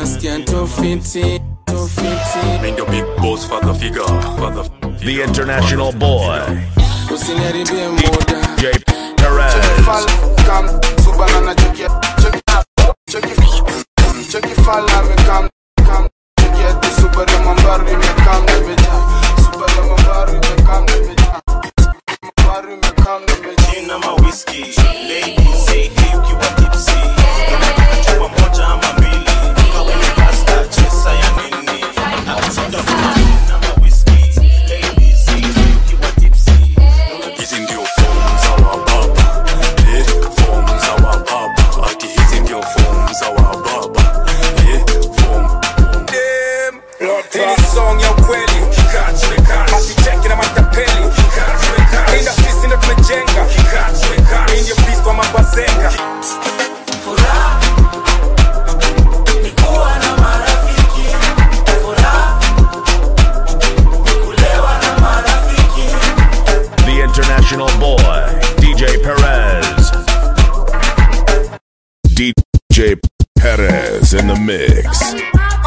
nasikia tofiti tofiti Mind your big boss father figure, father The international boy, usiniharibie muda J. Perez. Jina ma whisky, ladies say hey ukiwa tipsy. Unataka chupa moja ama mbili, kawe ni pasta, chesa ya nini? Jina ma whisky, ladies say hey ukiwa tipsy. Hizi ndio form za wababa, eh, form za wababa. Ati hizi ndio form za wababa, eh, form Hii song ya ukweli masicheki na matapeli industries ndo tumejenga Hii ndio peace kwa mabazenga The international boy, DJ Perez. DJ Perez in the mix.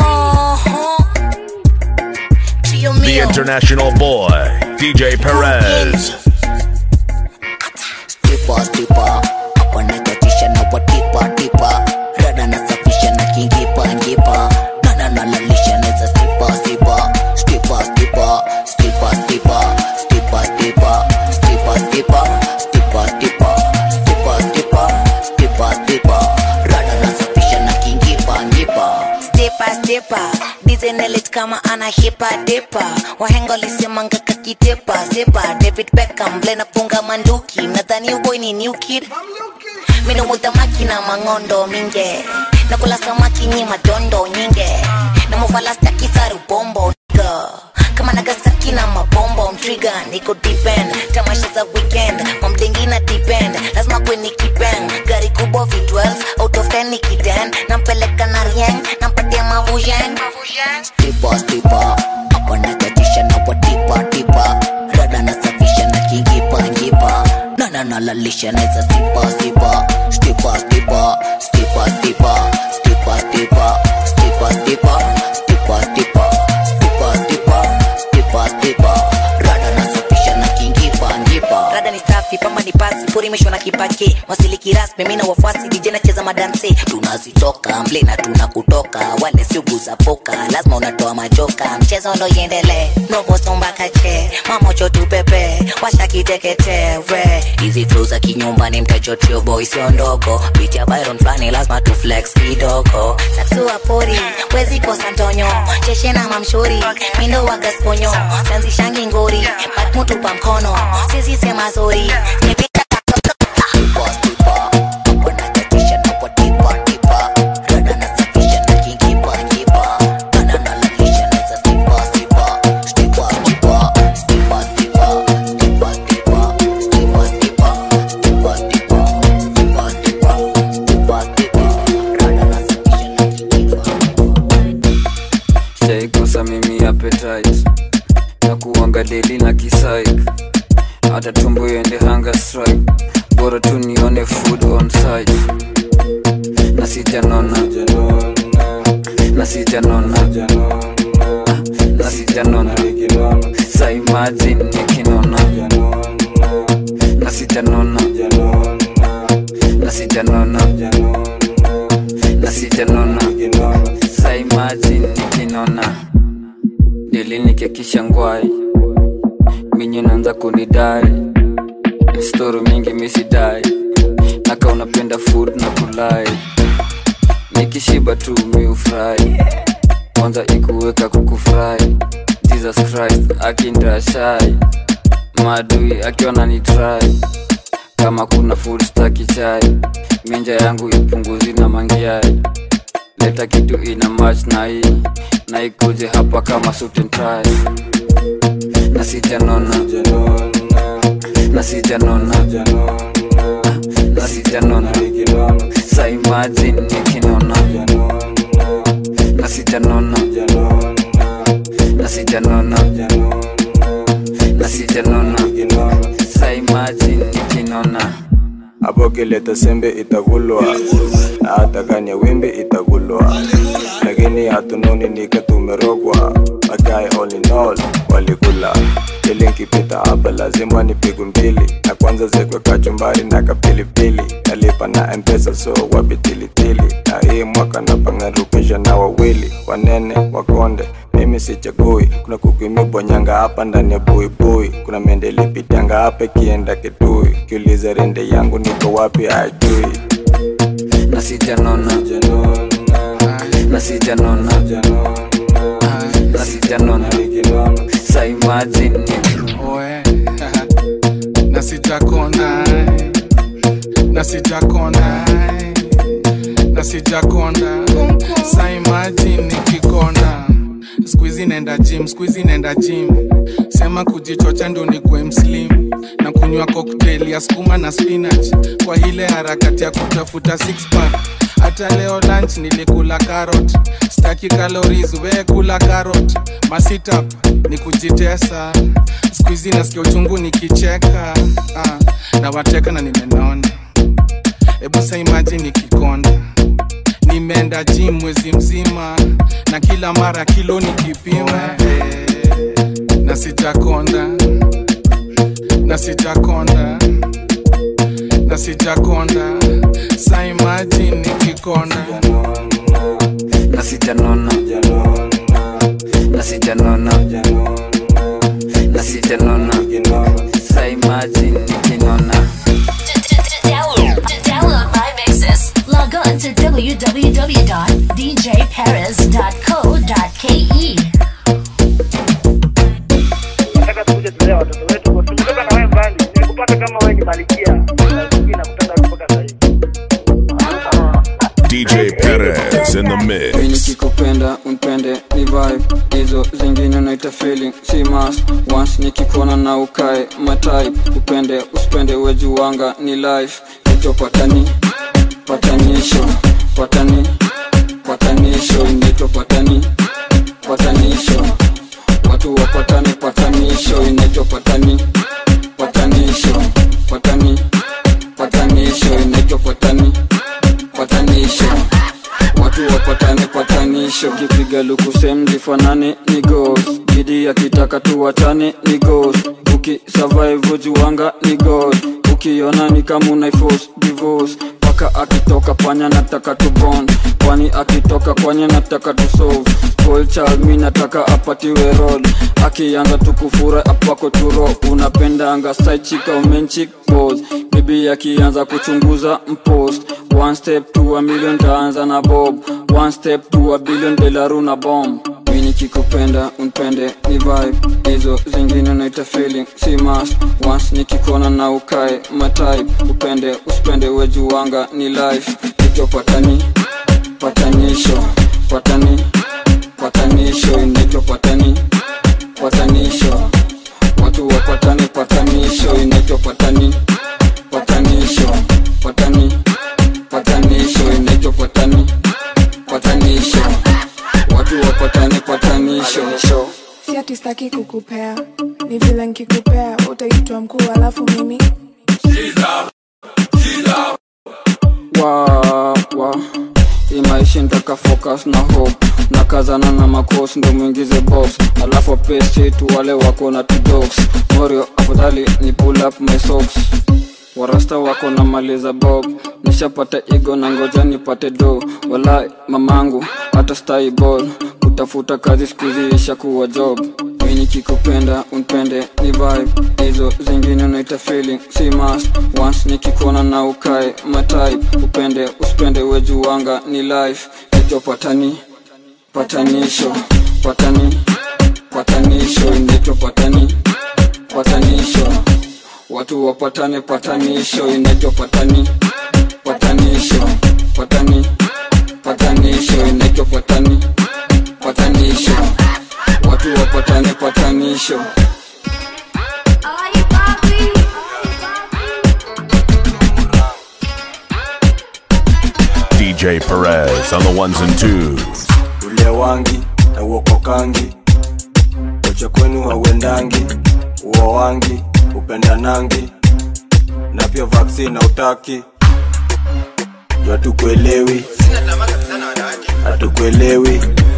The international boy, DJ Perez. tipa tipa hapa nakatisha na watipa tipa rada nasafisha na kingipa ngipa nana nalalisha neza stipa stipa stipa stipa stipa stipa stipa stipa stipa stipa stipa stipa stipa stipa stipa stipa rada nasafisha na kingipa ngipa stepa stepa dizenelit kama ana hipa depa wahenga lisemanga kakitepa sepa david beckham vile nafunga manduki nadhani uboy ni new kid minumuta makina mangondo minge nakula samaki nyi madondo nyinge namufalasta kisaru bombo nigga. kama nagasaki na mabombo mtriga niko depend tamasha za weekend mamdengi na depend lazima kweni kipeng gari kubwa v12 out of 10 nikiden nampeleka na rieng nampatia mavujeng stipa stipa hapa nakatisha na watipa tipa rada nasafisha na kingipa ngipa nana nalalisha neza stipa stipa stipa stipa stipa stipa stipa stipa stipa stipa stipa stipa stipa stipa stipa stipa rada nasafisha na kingipa ngipa rada ni safi pamba ni pasi porimeshwa na kipake wasiliki rasmi mina wafuasi vijana cheza madanse tunazitoka mble na tunakutoka wale siuguza poka lazima unatoa majoka mchezo ndo iendelee novosombakache mamocho tupepe washakiteketewe hizi flow za kinyumbani mtachotio boy sio ndogo picha byron flani lazima tu flex kidogo saksua pori wezi kosa ntonyo cheshe na mamshuri mindo wagasponyo sanzishangi ngori batmutupa mkono sisi sema zori Nimepita Tipa, tipa, hapa nakatisha na watipa, tipa. Rada nasafisha na kingipa, ngipa. Nana nalalisha neza stipa, stipa. Stipa, stipa, stipa, stipa. Stipa, stipa, stipa, stipa. Stipa, stipa, stipa, stipa. Stipa, stipa. Rada nasafisha na kingipa. sijaikosa mimi appetite na kuanga deli na kisaik hata tumbo iende hunger strike bora tu nione food on site na sijanona na sijanona na sijanona sa imagine nikinona na sijanona na sijanona na sijanona sa imagine nikinona dili nikekisha ngwai minye naanza kunidai stori mingi misidai naka unapenda food na kulai nikishiba tu miufurahi kwanza ikuweka kukufurahi jesus christ akindashai maadui akiwa nanitrai kama kuna food staki chai minja yangu ipunguzi na mangiai leta kitu ina match na hii na ikuje hapa kama suit and tie na sijanona na sijanona na sijanona sa imagine nikinona na sijanona na sijanona na sijanona sa imagine nikinona hapo kileta sembe itakulwa na hata kanya wimbi itakulwa lakini nini hatunoni nika tumerogwa magae all in all walikula ili nkipita hapa lazima nipigwe mbili na kwanza zekwe kachumbari na kapilipili nalipa na mpesa so wapitilitili na hii mwaka napangarukisha na wawili wanene wakonde mimi sichagui kuna kukimibonyanga hapa ndani ya buibui kuna mende lipitanga hapa ikienda kitui kiuliza rende yangu niko wapi ajui na sijanona na sijanona na sijanona sa imagine Oe, na sijakonda na sijakonda na sijakonda sa imagine nikikonda skuizi nenda gym skuizi nenda gym sema kujichocha ndo nikwe mslim na kunywa cocktail ya skuma na spinach kwa ile harakati ya kutafuta six pack hata leo lunch nilikula carrot staki calories we kula carrot masitap ni kujitesa skuizi nasikia uchungu nikicheka ah, na wateka na nimenona hebu sa imagine nikikonda nimeenda gym mwezi mzima na kila mara kilo nikipima eh, na sijakonda na sijakonda na sijakonda sa imagine nikikonda na sijanona na sijanona na sijanona sa imagine nikinona Download, download my mixes. Log on to www.djperez.co.ke. nataka tukuje tulee watoto wetu kwa tumetoka na wewe mbali nilikupata kama wewe ni malikia lakini nakutaka mpaka sasa hivi DJ Perez in the Mimi mix. nikikupenda unpende ni vibe hizo zingine naita feeling si must once nikikuona na ukae matype upende usipende wejuwanga ni life hicho patani patanisho patani patanisho inaitwa patani patanisho watu wapatane patanisho inaitwa patani patanisho patani patanisho inaitwa patani patanisho watu wapatane patanisho kipiga luku sem zifanane ni gos bidi akitaka tuwachane ni gos ukisurvive juwanga ni god ukiona ni kama unaifos divorce paka akitoka panya nataka tubond kwani akitoka kwanya nataka tusolve spoil child mi nataka apatiwe rol akianza tukufura apako turo unapendanga saichika umenchik bos bibi akianza kuchunguza mpost one step to a million taanza na bob one step to a billion delaru na bomb mi nikikupenda unpende ni vibe hizo zingine naita feeling si must once nikikona na ukae matype upende usipende wejuwanga ni life hicho patani patanisho patani patanisho inaitwa patani patanisho watu wapatane patanisho inaitwa patani patanisho patani patanisho inaitwa patani patanisho watu wapatane patanisho si ati staki kukupea ni vile nkikupea utaitwa mkuu alafu mimi wa wa imaishi ntaka focus na hope na kazana na makos ndo mwingize box alafu pesi tu wale wako na tudogs morio afadhali ni pull up my socks warasta wako na maliza bob nishapata igo na ngoja nipate do walai mamangu hata stai ball kutafuta kazi skuzi ishakuwa job mi nikikupenda unpende ni vibe hizo zingine unaita feeling si must once nikikuona na ukae matype upende usipende wejuwanga ni life hicho patani patanisho patani patanisho inaitwa patani patanisho watu wapatane patanisho inaitwa patani patanisho patani patanisho inaitwa patani patanisho watu wapatane patanisho DJ Perez on the ones and twos. ule wangi na uokokangi ocha kwenu hauendangi uo wangi upendanangi na pia vaksini na utaki juu hatukuelewi hatukuelewi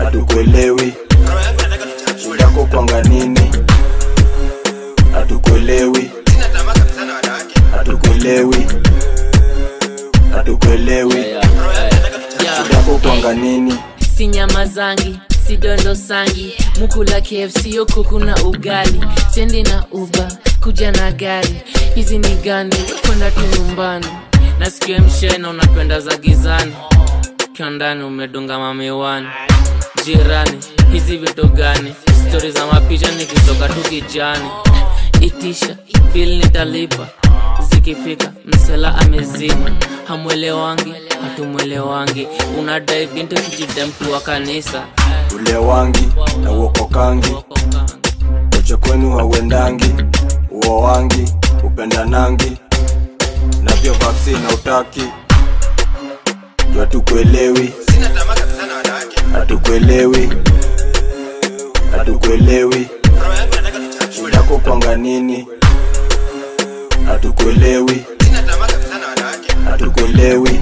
hatukuelewi shidako kwanga nini hatukuelewi hatukuelewi hatukuelewi shidako kwanga nini si nyama zangi si dondo sangi mukula kfc yo kuku na ugali sendi na uba kuja na gari hizi ni gani kwenda tu nyumbani nasikia mshena unapenda za gizani kiondani umedunga mamiwani jirani hizi vitu gani stori za mapicha nikitoka tu kijani itisha bil nitalipa zikifika msela amezima hamwelewangi hatumwelewangi unadai binti kijida mtu wa kanisa ule wangi na uokokangi uche kwenu hauendangi uo wangi upendanangi na pia vaksini na utaki juu hatukuelewi hatukuelewi hatukuelewi shidako kwanga nini hatukuelewi hatukuelewi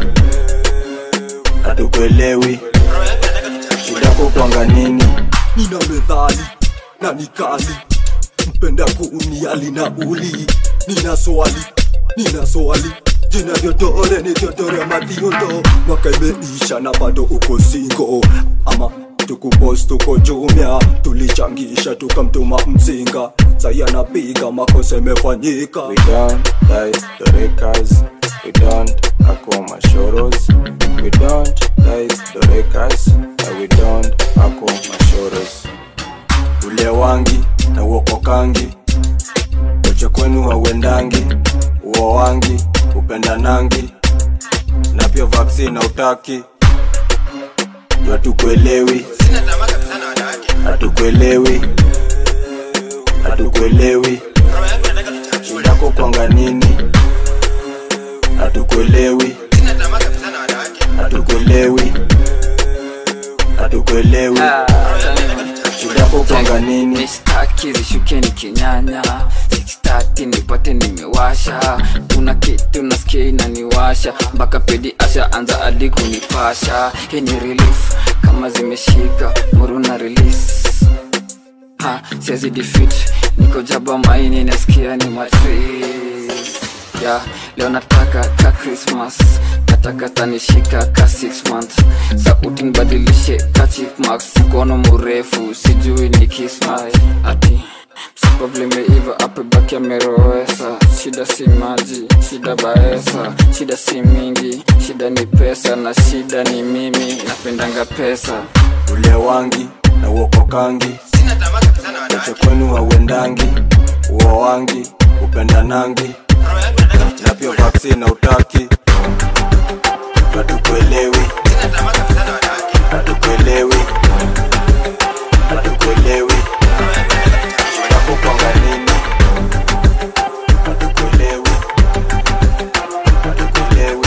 hatukuelewi shidako kwanga nini nina medhali na nikali mpenda kuuniali na uli nina swali nina swali jina vyodore ni vyodore madhiondo mwaka imeisha na bado uko singo ama tukupos tuko jumia tulichangisha tukamtuma mzinga sai anapiga makosa imefanyika we don't die the rekas we don't ako mashoros we don't die the rekas and we don't ako mashoros ule wangi na uokokangi uche kwenu hauendangi uo wangi upendanangi na pia vaksini na utaki juu hatukuelewi hatukuelewi hatukuelewi shidako kwanga nini hatukuelewi hatukuelewi hatukuelewi shidako kwanga nini mistaki zishukeni kinyanya 630 nipate nimewasha kuna kitu nasikia inaniwasha mpaka pedi asha anza adi kunipasha hii ni relief kama zimeshika muruna release ha siwezi defeat niko jaba maini nasikia ni matris ya leo nataka ka christmas nataka tanishika ka 6 months sauti nibadilishe ka chipmax mkono mrefu sijui ni kismai ati Super vlimeiva ape baki amerowesa shida si maji shida baesa shida si mingi shida ni pesa na shida ni mimi napendanga pesa ule wangi na uokokangi uche kwenu hauendangi uo wangi upendanangi na pia vaksini na utaki hatukuelewi hatukuelewi hatukuelewi shidako kwanga nini hatukuelewi hatukuelewi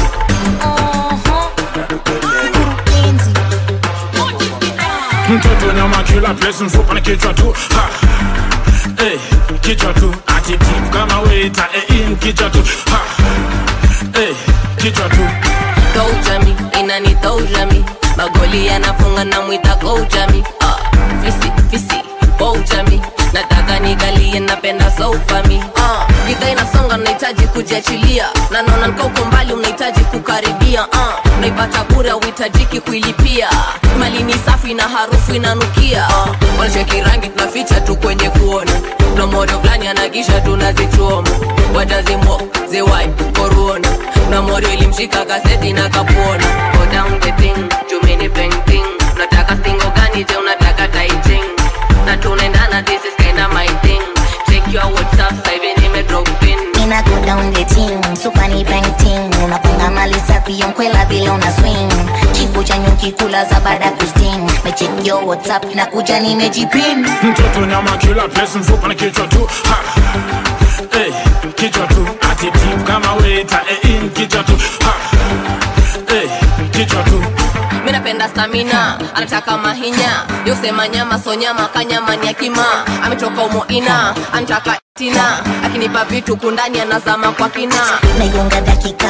mtoto nyama kila place mfupa na kichwa tu ha. Hey, kichwa tu attitude kama waiter eh, in kichwa tu ha. Hey, kichwa tu Koujami, inani toujami magoli yanafunga na mwita koujami ah, fisi fisi koujami nataka nigalie napenda soufami ah, gidha inasonga nahitaji kujiachilia na naona nkauko mbali unahitaji kukaribia ah, naipata bure auhitajiki kuilipia mali ni safi na harufu inanukia ah, wanacheki rangi tunaficha tu kwenye kuona na modo fulani anagisha tunazichoma watazimo zewai koruona na modo ilimshika kaseti na kapuona Go down the thing, jumini painting nataka singo gani je unataka taiting na tunaendana this is kinda my thing check your whatsapp sasa hivi nime drop pin Ina go down the team, super ni painting Unapunga mali safi yonkwela vile una swing Kifo cha nyuki kula za baada kusting Mecheck your whatsapp na kuja nimejipin mtoto nyama kila place mfupa na kichwa tu ha. Hey, kichwa tu attitude kama waiter eh, in kichwa tu ha. Hey, kichwa tu mi napenda stamina anataka mahinya yosema nyama so nyama kanyama ni akima ametoka umoina anataka tina akinipa vitu kundani anazama kwa kina naigonga dakika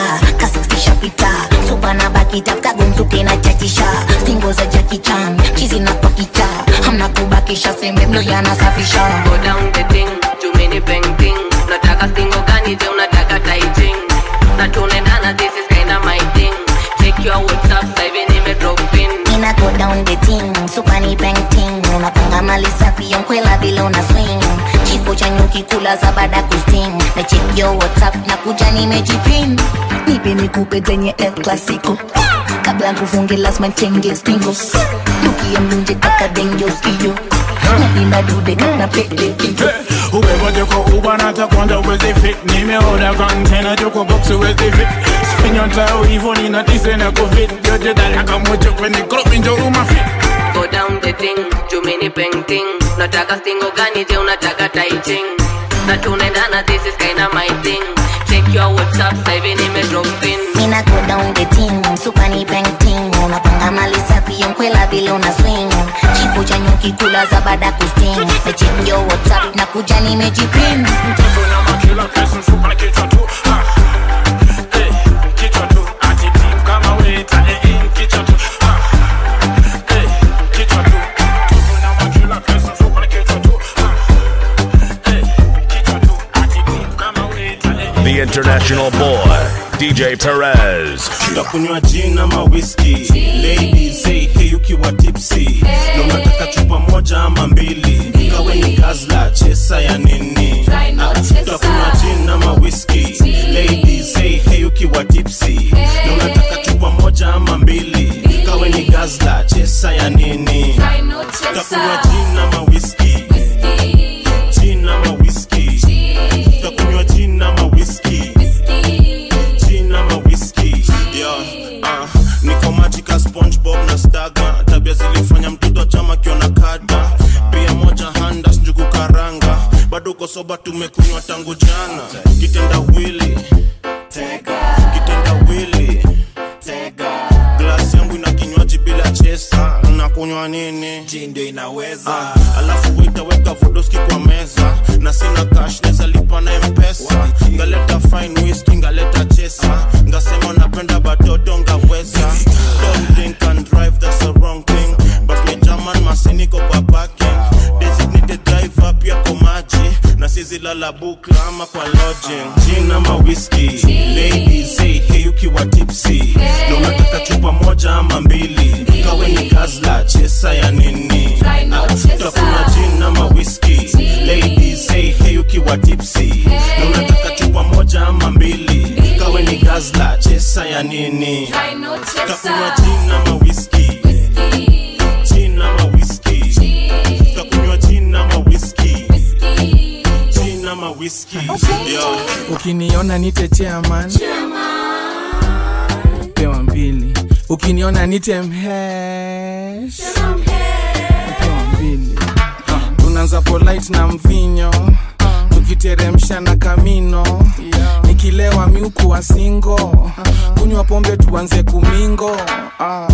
kasistishapita supa na bakita kagomsuke na chachisha singo za jakichan chizi na paki na kubakisha sembe mlo yanasafisha Go down the thing, jumini painting Unataka singo gani je unataka taiting Na tunaendana this is kinda my thing Check your whatsapp sasa hivi nime drop in Ina go down the thing, supani painting Unapanga mali safi yonkwela vile una swing Kifo cha nyuki kula za baada kusting Na check your whatsapp na kuja nimejipin Nipe nikupe zenye el clasico Kabla nkufunge lazima nchenge stingo Nuki ya mlunje kaka denjo skio Napima dude kaka pete pinto Uwepo kwa uba na takwanda uwezi fit Nimeoda container joko box uwezi fit Spinyo tao hivyo nina tise na covid Yoje dalaka mocho kwenye club injo uma fit Go down the thing, jumini painting Unataka singo gani je unataka taiting Na tunaendana this is kinda my thing Check your whatsapp sasa hivi nime drop in Mina go down the team, supani painting Unapanga mali safi yonkwela vile una swing Kifo cha nyuki kula za baada kusting Na check your whatsapp na kuja nimejipin Mtoto nyama kila pesa mfupa na kichwa tu ha. Eh, kichwa tu ati deep kama weta eh, eh, kichwa tu ha. Eh, kichwa tu Mtoto nyama kila pesa mfupa na kichwa tu ha. Eh, kichwa tu ati deep kama weta eh, eh. The international boy, DJ Perez. utakunywa gin ama whisky ladies say hey ukiwa tipsy na unataka chupa moja ama mbili kawe ni gazla chesa ya nini Ah, utakunywa gin ama whisky ladies say hey ukiwa tipsy na unataka chupa moja ama mbili kawe ni gazla chesa ya nini utakunywa gin ama whisky gin ama whisky utakunywa gin ama whisky gin ama whisky yeah, uh, niko majika spongebob na staga tabia zilifanya mtoto chama kiona kada pia moja handas njugu karanga bado uko soba tumekunywa tangu jana kitenda wili kitenda wili glasi yangu ina kinywaji bila chesa unakunywa nini ndio inaweza ah, alafu waitaweka vodoski kwa meza na sina cash neza lipa na mpesa ngaleta fine whisky ngaleta chesa ngasema napenda batoto ngaweza don't drink and drive that's the wrong thing but me german masiniko kwa parking designated driver pia kwa maji na sizi lala bukla ama kwa lodging gin ama whisky ladies say hey ukiwa tipsy na unataka chupa moja ama mbili kawe ni gazla chesa ya nini Ah, utakunywa gin ama whisky ladies say hey ukiwa tipsy na unataka chupa moja ama mbili kawe ni gazla chesa ya nini utakunywa gin ama whisky gin ama whisky utakunywa gin ama whisky gin ama whisky yeah. ukiniona nite chairman pewa mbili ukiniona nite mhesh pewa mbili tunaanza polite na mvinyo tukiteremsha na kamino nikilewa miuku wa singo kunywa pombe tuanze kumingo ah.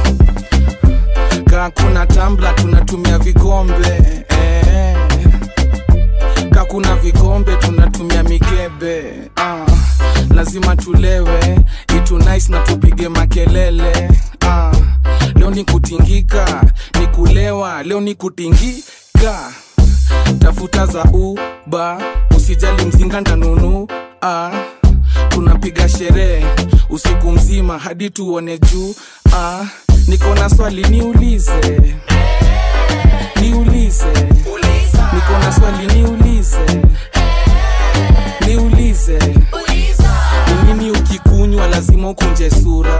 kaa kuna tambla tunatumia vikombe eh. kaa kuna vikombe tunatumia mikebe ah. lazima tulewe itu nice na tupige makelele ah. leo ni kutingika ni kulewa leo ni kutingika tafuta za uba usijali mzinga ntanunu ah. tunapiga sherehe usiku mzima hadi tuone juu ah. niko na swali niulize niulize niko na swali niulize niulize ni nini ukikunywa lazima ukunje sura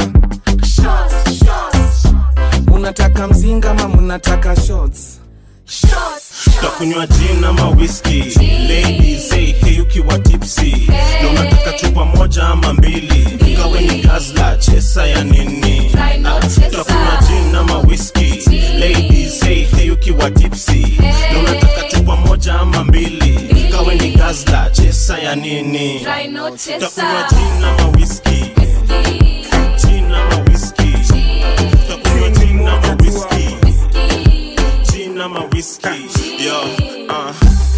munataka mzinga ama munataka shots takunywa gin ama whisky ladies say hey ukiwa tipsy na unataka chupa moja ama mbili kawe ni gazla chesa ya nini Ah, takunywa gin ama whisky ladies say hey ukiwa tipsy na unataka chupa moja ama mbili kawe ni gazla chesa ya nini takunywa gin ama whisky gin ama whisky takunywa gin ama whisky gin ama whisky yo uh.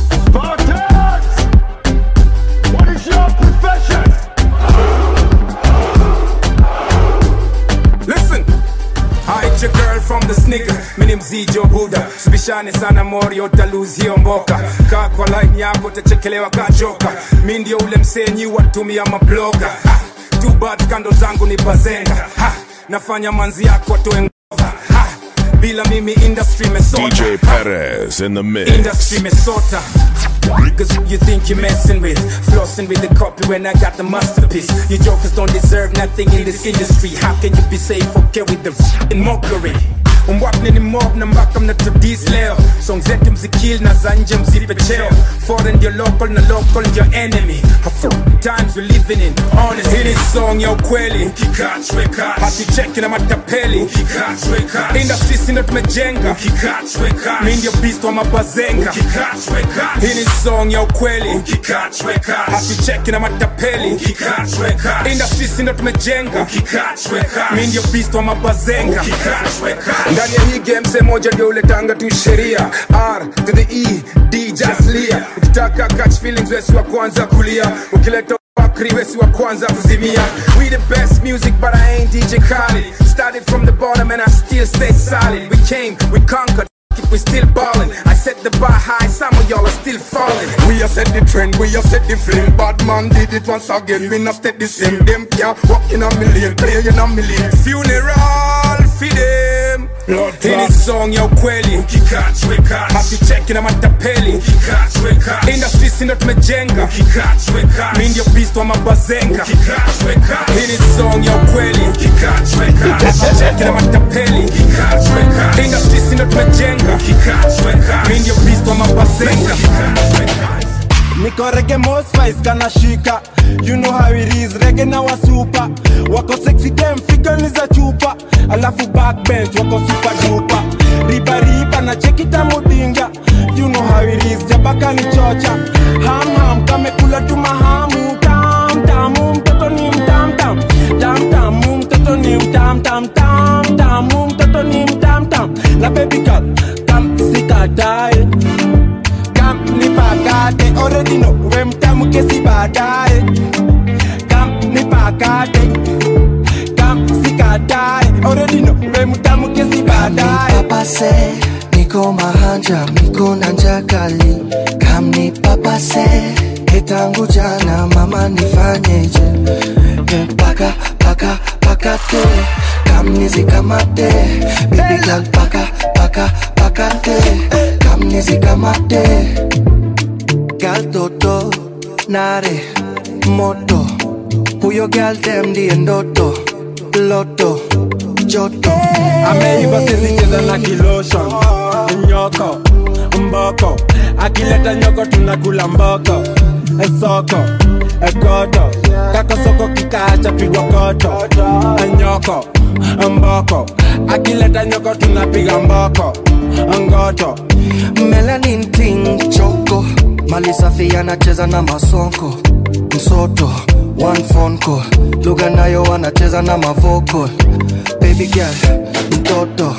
What is your profession? Listen, I hit your girl from the snicker mini mzijo buda sibishane sana mori utalose hiyo mboka kaa kwa line yako utachekelewa kachoka mi ndio ule msenyi watumia mabloga ha, too bad kando zangu ni bazenga ha, nafanya manzi yako atoe ngova ha, bila mimi industry mesota DJ Perez in the mix. industry mesota Cause who you think you're messing with Flossing with the copy when I got the masterpiece You jokers don't deserve nothing in this industry How can you be safe okay with the f***ing mockery umwapne ni mob na mpaka mnatudis leo song zetu mzikil na za nje mzipe cheo foreign ndio local na local ndio enemy How f- times we living in honest hii ni song ya ukweli hatucheki na matapeli industry sindo tumejenga mi ndio beast wa mabazenga hii ni song ya ukweli hatucheki na matapeli industry sindo tumejenga mi ndio beast wa mabazenga ndani ya hii game se moja ndio uletanga tu sheria r to the e d just lia ukitaka catch feelings wesi wa kwanza kulia ukileta Bakri wesi wa kwanza kuzimia We the best music but I ain't DJ Khaled Started from the bottom and I still stay solid We came, we conquered it, we still ballin' I set the bar high, some of y'all are still falling We have set the trend, we have set the flame Bad man did it once again, we not stay the same Them can't walk in a million, play in a million Funeral for them hii ni song ya ukweli hatucheki na matapeli industry sindo tumejenga mi ndio beast wa mabazenga hii ni song ya ukweli hatucheki na matapeli industry sindo tumejenga mi ndio beast wa mabazenga niko rege mosfis kanashika you know how it is rege na wasupa wako sexy dem figani za chupa alafu backbench wako super dupa riba riba na chekita mudinga you know how it is jabaka ni chocha ham ham kamekula tu mahamu tam tamu mtoto ni mtam tam tam tamu mtoto ni mtam tam tam tamu mtoto ni mtam tam na baby girl kam sikatae kam nipakate already know we mtamu kesi baadaye kam nipakate kam sikatae already know we mtamu kesi baadaye papase niko mahanja niko na njaa kali kamni papase etangu jana mama nifanyeje Eh, paka paka pakate kamnizikamate baby girl paka paka pakate kamnizikamate gal toto nare moto huyo gal dem ndiye ndoto loto joto ameiva sizicheza na kiloshon nyoko mboko akileta nyoko tunakula mboko esoko ekoto kako soko kikaacha pigwa koto nyoko mboko akileta nyoko tunapiga mboko ngoto melanin ting choko mali safi anacheza na masonko msoto one phone call lugha nayo wanacheza na mavoko baby girl mtoto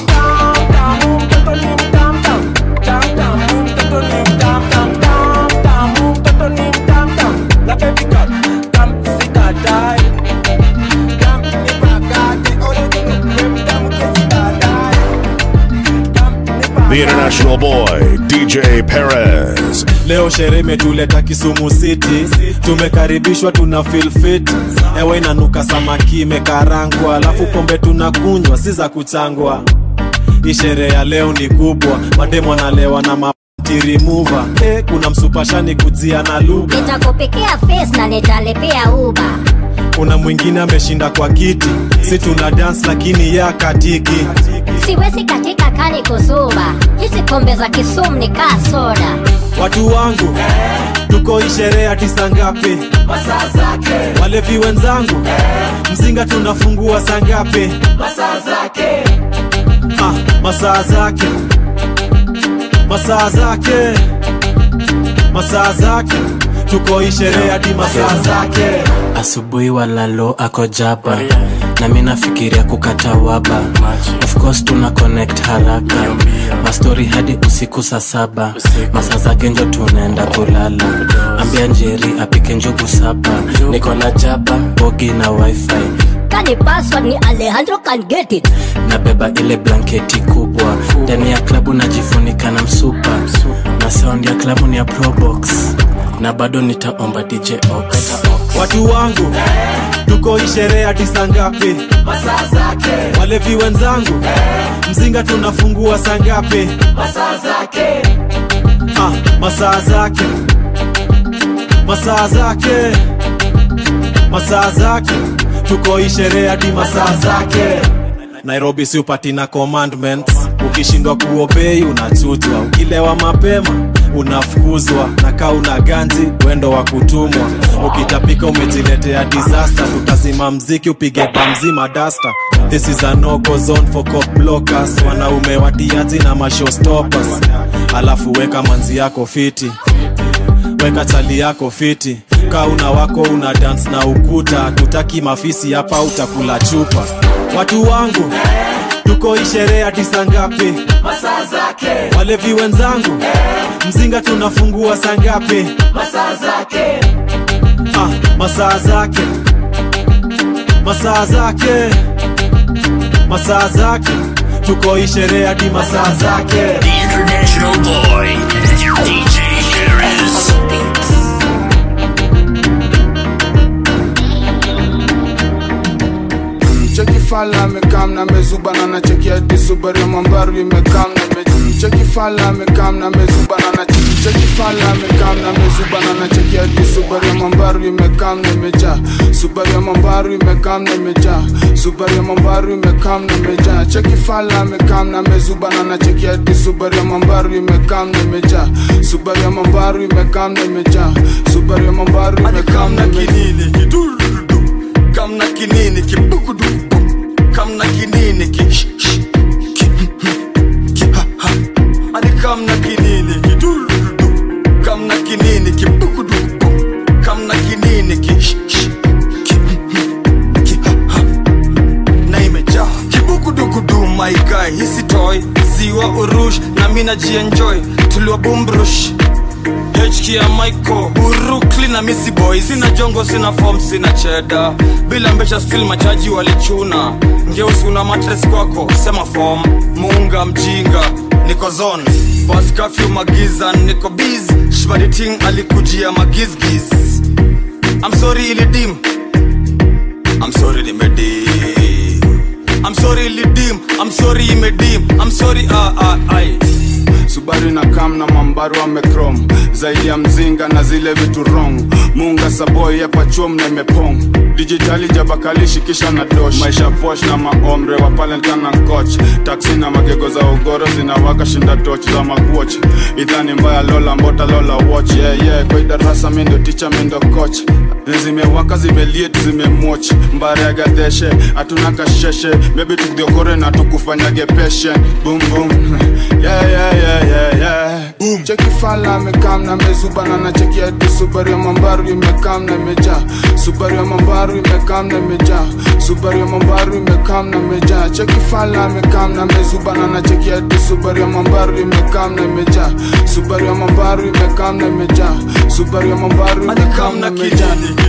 The international boy, DJ Perez. leo sherehe imetuleta kisumu city tumekaribishwa tuna feel fit ewe inanuka samaki imekarangwa alafu pombe tunakunywa si za kuchangwa hii sherehe ya leo ni kubwa mademu analewa na matirimuva eh, kuna msupashani kujia na lugha nitakupikia face na nitalipia uba kuna mwingine ameshinda kwa kiti si tuna dance lakini ya katiki siwezi katika kani kuzuba hizi pombe za kisumu ni kaa soda watu wangu tuko hii sherehe ati saa ngapi Masaa zake. walevi wenzangu mzinga tunafungua saa ngapi Masaa zake. ah, masaa zake masaa zake masaa zake tuko hii sherehe hadi masaa zake asubuhi walalo ako jaba na mi nafikiria kukata waba of course tuna connect haraka mastori hadi usiku saa saba masaa zake njo tunaenda kulala ambia njeri apike njugu saba niko na jaba bogi na wifi kani password ni alejandro can get it nabeba ile blanketi kubwa ndani ya klabu najifunika na msupa na sound ya klabu ni ya probox na bado nitaomba dj ox watu wangu tuko hii sherehe hadi saa ngapi masaa zake walevi wenzangu mzinga tunafungua saa ngapi masaa zake ah, masaa zake masaa zake masaa zake tuko hii sherehe hadi masaa zake nairobi si upati na commandments ukishindwa kuobei unachutwa ukilewa mapema unafukuzwa na kaa una ganzi wendo wa kutumwa ukitapika umejiletea disaster tutazima mziki upige bamzima dasta this is a no-go zone for cop blockers wanaume watiaji na mashowstoppers alafu weka manzi yako fiti weka chali yako fiti ka una wako una dance na ukuta tutaki mafisi hapa utakula chupa watu wangu tuko hii sherehe hadi saa ngapi masaa zake walevi wenzangu mzinga tunafungua saa ngapi masaa zake ah, masaa zake masaa zake masaa zake tuko hii sherehe hadi masaa zake The international boy, DJ Harris. cheki fala amekam na mezubana na cheki hadi subaru ya mambaru imekam na me cheki fala amekam na mezubana na cheki cheki fala amekam na mezubana na cheki hadi subaru ya mambaru imekam na meja subaru ya mambaru imekam na meja subaru ya mambaru imekam na meja cheki fala amekam na mezubana na cheki hadi subaru ya mambaru imekam na meja subaru ya mambaru imekam na meja subaru ya mambaru imekam na kinini kidulu kamna kinini kibukudu kamna kinini ki sh- sh- ki ki ha ha ani kamna kinini kidulu kamna kinini kibukudu kamna kinini ki sh- sh- ki ki ha ha na imejaa kibukudukudu my guy hisi toy ziwa urush na mina jienjoy tuliwa bumbrush HK ya Michael Urukli na Missy Boy Sina jongo, sina form, sina cheda Bila mbesha still machaji walichuna Ngeusi una matres kwako, sema form Muunga mjinga, niko zone Pas curfew magiza, niko biz Shbadi ting alikujia magizgiz I'm sorry ilidim I'm sorry limedim I'm sorry ilidim I'm sorry imedim I'm sorry ah ah ai subaru na kam na mambaru amekrom zaidi ya mzinga na zile vitu rong munga saboy yapachom na imepong dijitali jabakalishi kisha na dosh maisha posh na maomre wa palentan na koch taksi na magego za ugoro zinawaka shinda toch za makuoch idhani mbaya lola mbota lola watch yeah, yeah. kwa idarasa mindo ticha mindo coach zimewaka zimeliet zimemwoch mbaregadeshe hatuna kasheshe bebi tukdiokore na tukufanyage peshe boom boom yeah, yeah, yeah, yeah, yeah. Boom. cheki fala amekam na mezubana na cheki hadi subaru ya mambaru imekam na meja subaru ya mambaru imekam na meja subaru ya mambaru imekam na meja cheki fala amekam na mezubana na cheki hadi subaru ya mambaru imekam na meja subaru ya mambaru imekam na meja subaru ya mambaru imekam na meja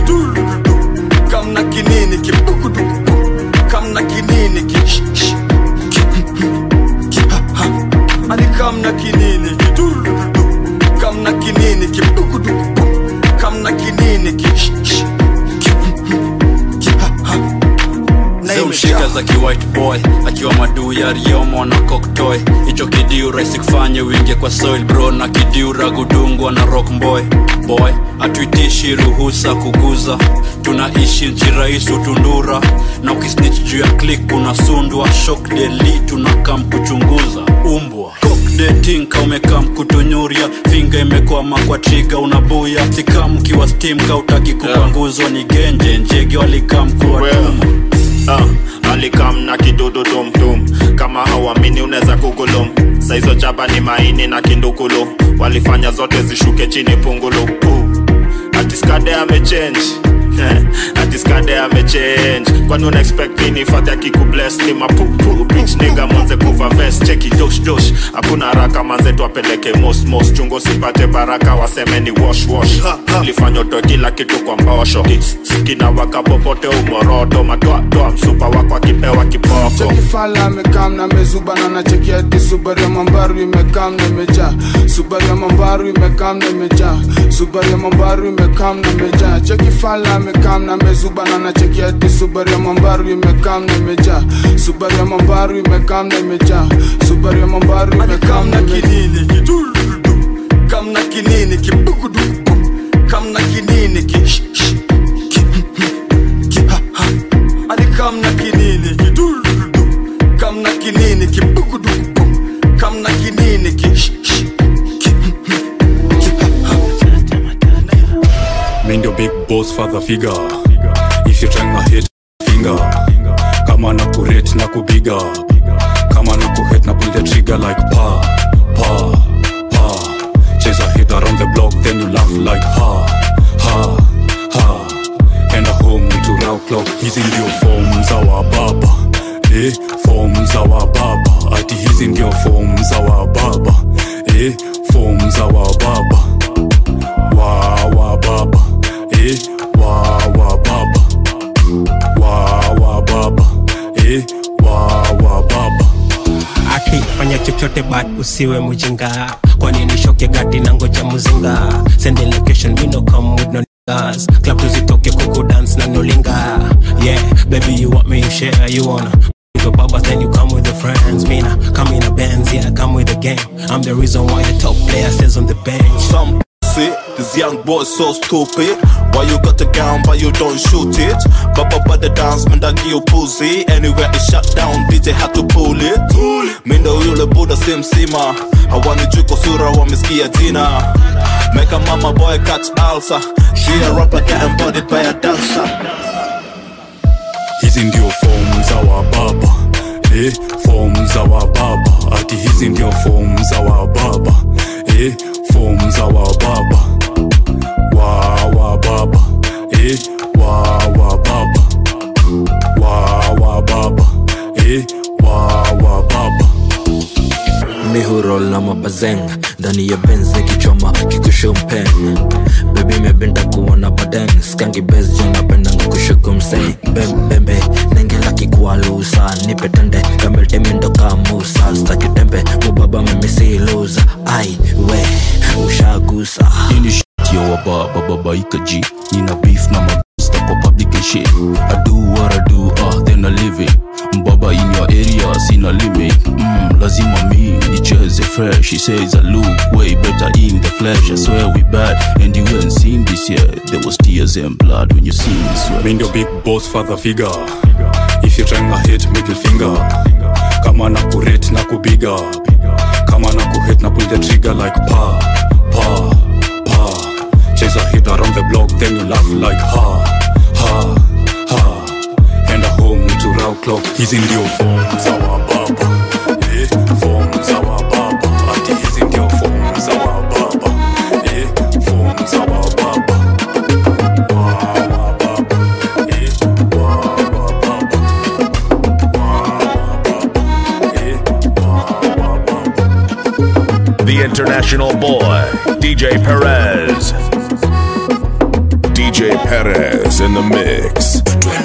kamna kinini kibukuduku kamna kinini ki sh- sh- ki ki ha ha ani kamna kinini kidulu kamna kinini kibukuduku kamna kinini ki sh- sh- ki ki ha ha na zimshika za kiwhite boy akiwa maduu ya riomo na koktoy hicho kidiu rahisi kufanye wingie kwa soil bro na kidiu ragudungwa na rock boy boy hatuitishi ruhusa kuguza tunaishi nchi rais utundura na ukisnich juu ya klik unasundwa shok deli tunakam kuchunguza umbwa detinka umekam kutunyuria finga imekwama kwa triga unabuya sikam kiwa stim kautaki kupanguzwa ni genje njege walikam kuwatuma uh, alikam na kidudu tumtum kama hauamini unaweza kugulum saizo chaba ni maini na kindukulu walifanya zote zishuke chini pungulu uh, atiskade amechange atiskade amechange kwani una expect nini fati akikubles ni mapupu bitch nigga mwanze kuva vest cheki do dosh dosh hakuna haraka manzetu apeleke mosmos chungo sipate baraka waseme ni wash wash lifanya utoe kila kitu kwa mbosho kina waka popote umoroto matoatoa msupa wako akipewa kiboko chekifala amekam na mezuba na nacheki ati subaru ya mambaru imekam na imejaa subaru ya mambaru imekam na imejaa subaru ya mambaru imekam na imejaa chekifala amekam na mezuba na nacheki ati subaru ya mambaru imekam na imejaa subaru ya mambaru imekam na imejaa subaru ya mambaru imekam na kinini kidurudu kam na kinini kibugudugu kam na kinini ki sh- sh- ki ki ha ha ani kam na kinini kidurudu kam na kinini kibugudugu kam na kinini ki sh- sh- ki ki ha ha Mind your big boss father figure If you're trying to hit finger Kama na kurate na kubiga Kama na kuhit na pull the trigger like pa Pa Pa Chase a hit around the block then you laugh like ha Ha Ha Enda home to round clock Hizi ndio form za wababa Eh, form za wababa Ati hizi ndio form za wababa Eh, form za wababa wa wa baba eh wa wa baba wa wa baba eh wa wa baba akifanya chochote but usiwe mjinga kwani nishoke gati na ngoja muzinga send the location we no come with no niggas club tuzitoke kuku dance na nolinga yeah baby you want me you share you wanna with your babas then you come with your friends mina come in a bands yeah come with the game i'm the reason why the top player stays on the bench some pussy. This young boy so stupid. Why you got the gun, but you don't shoot it? Baba by the dance, man, that give you pussy. Anywhere it shut down, DJ had to pull it. Mindo yule buda simsima. Hawanijui kwa sura, wamesikia jina. Make a mama boy catch ulcer. She a rapper getting bodied by a dancer. hizi ndio form za wababa eh form za wababa ati hizi ndio form za wababa eh form za wababa wa wa baba eh wa wa baba wa wa baba eh wa wa baba mihurol na mabazenga ndani ya benze kichoma kikushumpeng bebi mebenda kuona badeng skangi bes janapendanga kushukumsei bembembe nengela kikualusa nipetende kameltemindo kamusa stakitembe mubaba memisiluza ai we ushagusa ini shit yo wababa babaika ji nina beef na mabista kwa public and shit I do what I do ah then I live it mbaba in your area sina limit mm, lazima mi nicheze fresh he says I look way better in the flesh I swear we bad and you ain't seen this yet there was tears and blood when you seen this sweat Mind your big boss father figure if you're trying to hit middle finger kama na kurate na kubiga kama na kuhit na pull the trigger like pa pa pa chase a hit around the block then you laugh like ha ha ha enda home to round clock hizi ndio form za wababa eh form za wababa ati hizi ndio form za wababa eh form za wababa wa wa baba eh wa wa baba The international boy, DJ Perez. DJ Perez in the mix.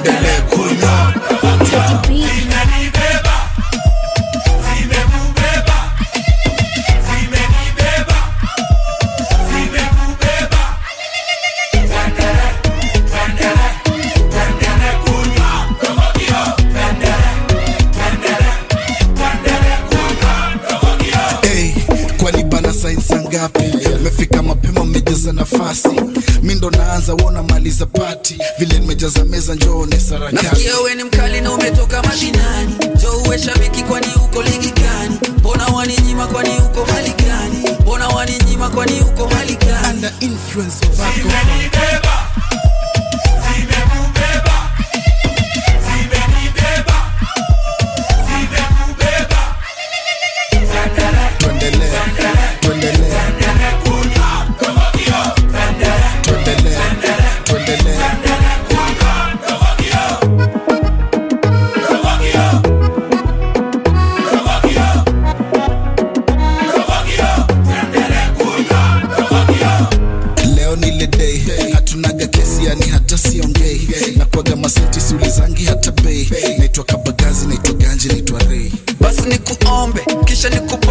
Hey, kwani bana sainsi ngapi mefika mapema mmejaza nafasi mi ndo naanza wona maliza pati vile nimejaza meza njoone sarakasi nasikia we ni mkali na umetoka mashinani jo uwe shabiki kwani uko ligi gani mbona waninyima kwani uko hali gani mbona waninyima kwani uko hali gani Under influence of alcohol.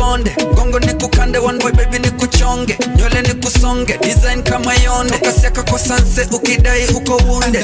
nikuponde gongo nikukande one boy baby nikuchonge nywele nikusonge design kama yonde kasiaka kwa sanse ukidai uko wunde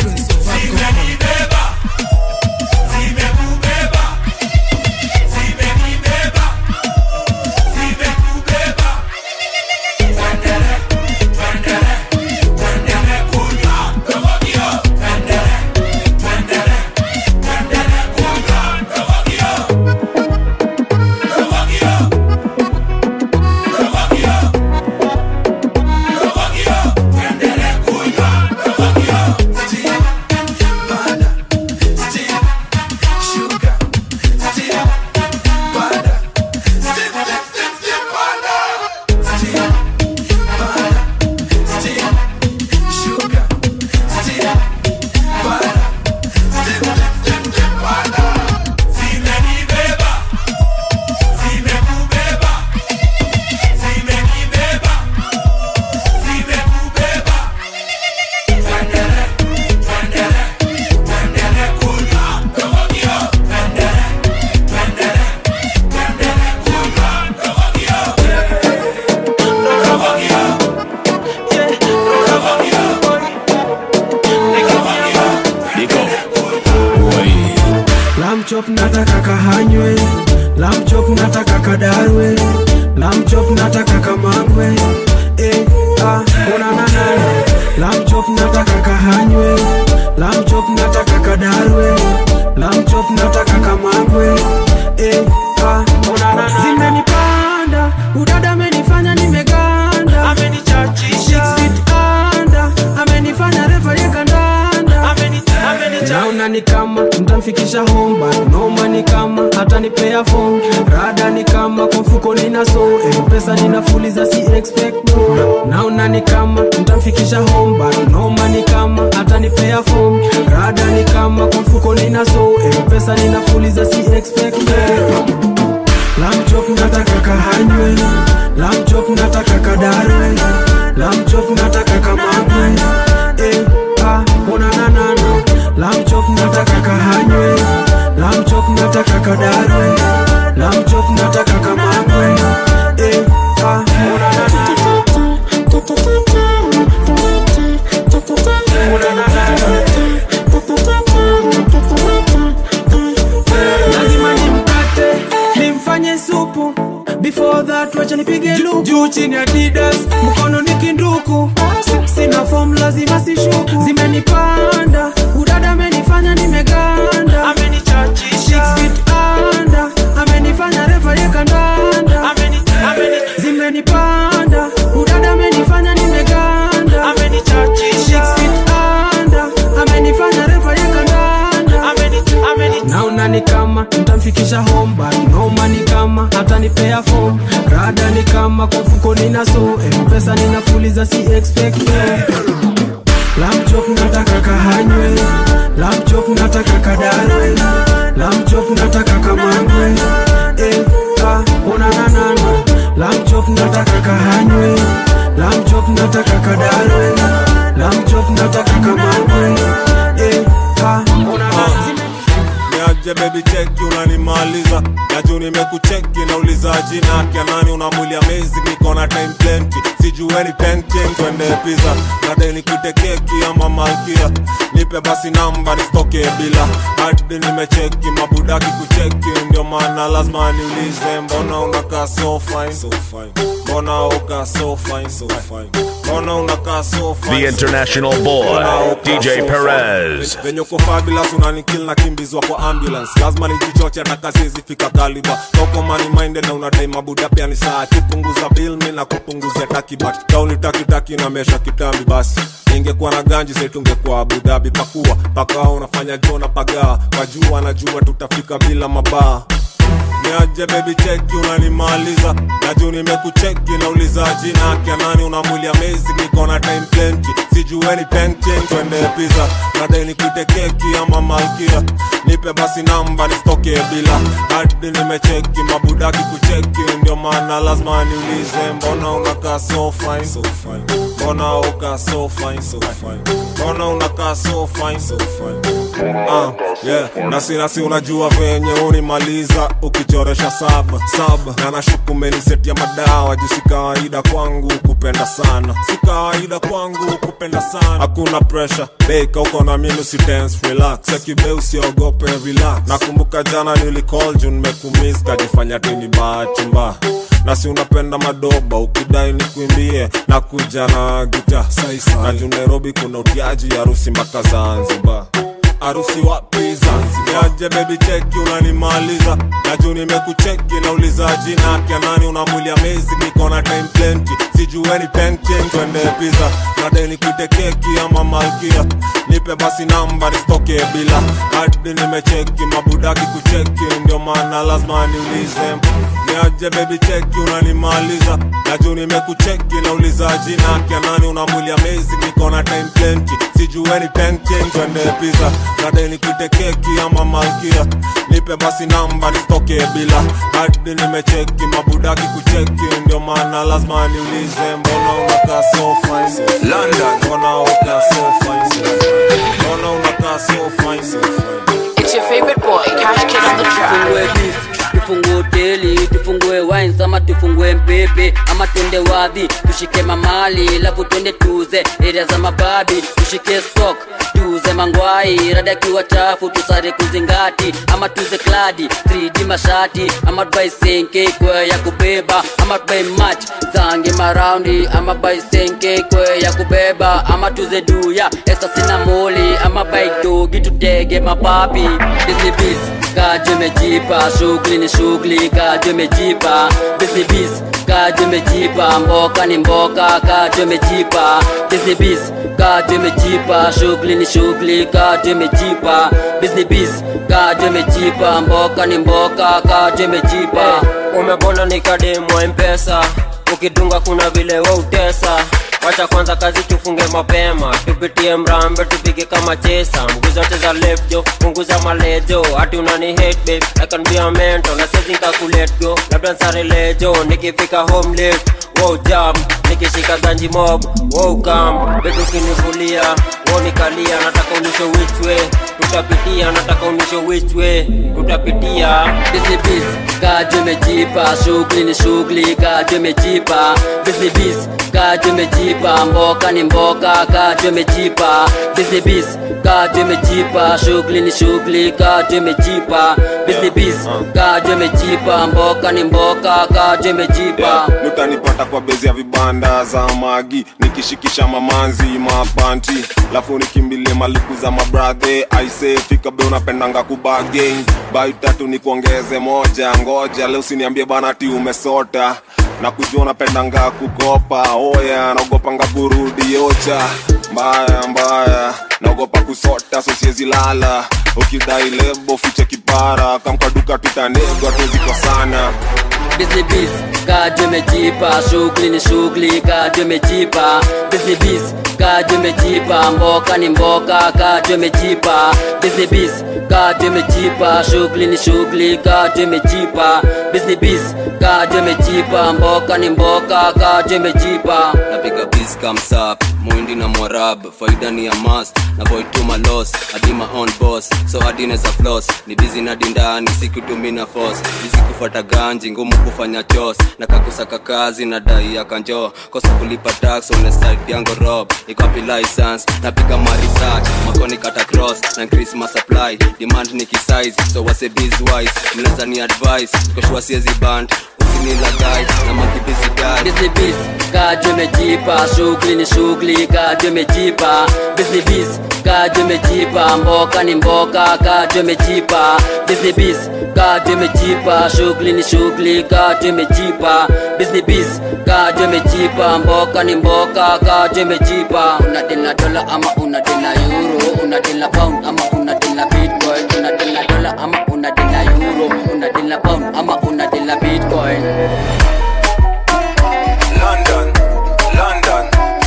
lamchop nataka kahanywe lamchop nataka kadarwe lamchop nataka kamangwe eh, ah, unananana lamchop nataka kahanywe lamchop nataka kadarwe lamchop nataka kamangwe eh, ah, unanana zimenipanda udada amenifanya nimeganda amenichachisha anda amenifanya refa yekandanda naona ni kama mtamfikisha home but noma ni kama atanipea phone rada ni kama kwa mfuko nina so eh, pesa ninafuliza si expect more. naona ni kama mtamfikisha home but noma ni kama atanipea phone rada ni kama kwa mfuko nina so eh, pesa ninafuliza si expect more. lamchop nataka kahanywe lamchop nataka kadarwe lamchop nataka kamangwe eh, ah, unananana lamchop nataka kahanywe lamchop nataka kadarwe lamchop nataka kamangwe eh, ah, lazima nimkate nimfanye supu before that wacha nipige luku juu chini adidas mkono ni kinduku Si- sina form lazima sishuku zimenipanda udada amenifanya nimeganda Six feet under, amenifanya refa yekandanda zimenipanda udada amenifanya nimeganda Six feet under, amenifanya refa yekandanda naona ni kama mtamfikisha home but noma ni kama atanipea form rada ni kama kwa mfuko nina so mpesa ninafuliza si expect lamchop nataka kahanywe lamchop nataka kadarwe lamchop nataka kamangwe eh, ah, unananana lamchop nataka kahanywe lamchop nataka kadarwe lamchop nataka kamangwe eh, ah, unananana niaje baby cheki unanimaliza naju nimekucheki nauliza jina kya nani unamwili amazing niko na time plenty sijueni tenchen twende pizza nadai nikute keki ama malkia nipe basi namba nisitoke bila hadi nimecheki mabudaki kucheki ndio maana lazima niulize mbona unakaa so fine so fine mbona uka so fine so fine mbona unakaa so fine The international boy, DJ Perez. venye uko fabulous unanikil na kimbizwa kwa ambulance lazima nijichoche hata kazi zifika kaliba toko money minded na unadai mabuda pia ni saa kipunguza bill mi na kupunguzia takibat kauli takitaki na mesha kitambi basi ingekuwa na ganji sai tungekuwa abudabi pakua pakawa unafanya jona pagaa kajua najua tutafika bila mabaa niaje baby cheki unanimaliza naju nimekucheki nauliza jina kya nani una mwili amazing niko na time plenty sijueni tenchen twende pizza nadai nikute keki ama malkia nipe basi namba nisitoke bila hadi nimecheki mabudaki kucheki ndio maana lazima niulize mbona unakaa so fine so fine mbona uka so fine so fine mbona unakaa so fine so fine uh, yeah. nasi nasi unajua venye unimaliza ukichoresha saba saba na nashuku menisetia madawa juu si kawaida kwangu kupenda sana si kawaida kwangu kupenda sana hakuna pressure beka uko na mimi usi tense relax sekibe usiogope relax nakumbuka jana nilicall juu nimekumiss kajifanya tini bahati mbaya na si unapenda madoba ukidai ni kuimbie na kuja na gita na juu nairobi kuna utiaji harusi mpaka zanzibar harusi wapi Zanzibar? Niaje baby cheki unanimaliza na juu nimekucheki nauliza jina kya nani una mwili amazing niko na time plenty sijueni painting twende pizza nadai nikuite keki ama malkia nipe basi namba nisitoke bila hadi nimecheki mabudaki kucheki ndio maana lazima niulize niaje baby cheki unanimaliza na juu nimekucheki nauliza jina kya nani una mwili amazing niko na time plenty sijueni painting twende pizza nadai nikuite keki ama malkia nipe basi namba nisitoke bila hadi nimecheki mabudaki kucheki ndio maana lazima niulize mbona unakaa so fine London mbona unakaa so fine mbona unakaa so fine It's your favorite boy, Cash Kid on the tufungue track. beef tufungue hoteli tufungue wines ama tufungue mpepe ama twende wadhi tushike mamali lafu twende tuze area za mababi tushike stock tuze mangwai rada kiwa chafu tusare kuzingati ama tuze kladi 3d mashati ama tubai senke kwe ya kubeba ama tubai match zange maraundi ama bai senke kwe ya kubeba ama tuze duya esa sina moli ama bai dogi tutege mapapi Busy busy, kaje mejipa shughuli ni shughuli kaje mejipa busy busy kaje mejipa mboka ni mboka kaje mejipa busy busy kaje mejipa shughuli ni shughuli kaje mejipa busy busy kaje mejipa mboka ni mboka kaje mejipa umebona nikademwa mpesa ukidunga kuna vile wa utesa wacha kwanza kazi tufunge mapema tupitie mrambe tupige kama chesa mguu zote za left jo punguza malejo hati unani hate babe I can be a mentor na sezi nikakulet go labda nsare lejo nikifika home late wow jam nikishika ganji mob wow kam betu kinivulia wow nikalia nataka unisho which way tutapitia nataka unisho which way tutapitia busy busy kaje mejipa shughuli ni shughuli kaje mejipa busy busy kaje mejipa mboka ni mboka kaje mejipa busy busy kaje mejipa shughuli ni shughuli kaje mejipa busy busy kaje mejipa mboka ni mboka kaje mejipa utanipata kwa bezi ya vibanda za magi nikishikisha mamanzi mapanti lafu nikimbilie maliku za mabradhe aise fika be unapendanga kubageng bai tatu nikuongeze moja ngoja leo usiniambie bana ti umesota na kujua unapendanga kukopa oya naogopanga kurudi ocha mbaya mbaya naogopa kusota so siezi lala ukidai lebo fiche kipara kamkaduka tutanegwa tuziko sana busy busy kaje mejipa shughuli ni shughuli kaje mejipa busy busy kaje mejipa mboka ni mboka kaje mejipa busy busy kaje mejipa shughuli ni shughuli kaje mejipa busy busy kaje mejipa mboka ni mboka kaje mejipa napiga bis kamsap mwindi na morab faida ni ya mast na boy to my loss hadi my own boss so hadi neza floss ni busy na dindani sikutumina force busy kufuata ganji ngumu kufanya chos na kakusaka kazi na dai ya kanjo kosa kulipa tax on the side yango rob ikapi license napiga ma research makoni kata cross na increase my supply demand ni kisize so wase biz wise mnaweza ni advice koshua siezi band usinilagai na makibisi dai busy busy kaje mejipa shughuli ni shughuli kaje mejipa busy busy kaje mejipa mboka ni mboka kaje mejipa busy busy kaje mejipa shughuli ni shughuli kaje mejipa busy busy kaje mejipa mboka ni mboka kaje mejipa unadila dola ama unadila euro unadila pound ama unadila bitcoin unadila dola ama unadila euro unadila pound ama unadila bitcoin London, London,